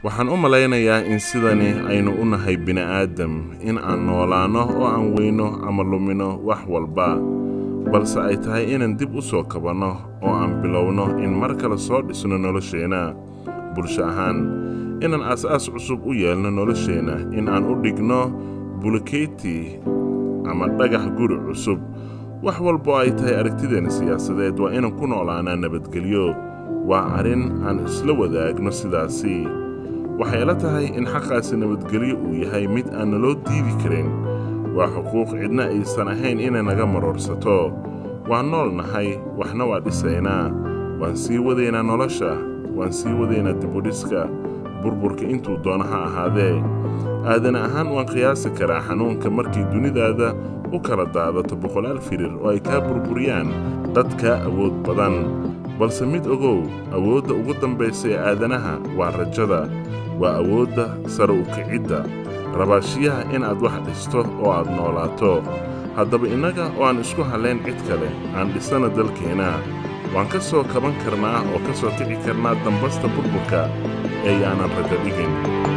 waxaan u malaynayaa in sidani aynu u nahay bini'aadam in aan noolaanno oo aan weyno ama lumino wax walba balse ay tahay inaan dib u soo kabanno oo aan bilowno in mar kale soo dhisno nolosheenna bulsho ahaan inaan aas-aas cusub u yeelno nolosheenna in aan u dhigno bulkeyti ama dhagax guri cusub wax walboo ay tahay aragtideenna siyaasadeed waa inaan ku noolaanaa nabadgelyo waa arrin aan isla wadaagno sidaasi waxay la tahay in xaqaasi nabadgelyo uu yahay mid aan naloo diidi karin waa xuquuq cidna aysan ahayn inay naga maroorsato waan nool nahay waxna waa dhisaynaa waan sii wadaynaa nolosha waan sii wadaynaa dibudhiska burburka intuu doono ha ahaadee aadan ahaan waan qiyaasi karaa xanuunka markii dunidaada u kala daadato boqolaal firir oo ay kaa burburiyaan dad kaa awood badan balse mid ogow awoodda ugu dambaysa ee aadanaha waa rajada waa awoodda sare u kicidda rabaashiyaha inaad wax dhisto oo aad noolaato haddaba innaga oo aan isku hallayn cid kale aan dhisana dalkeenna waan ka soo kaban karnaa oo ka soo kici karnaa dambasta burburka ee yaanan rajo dhigin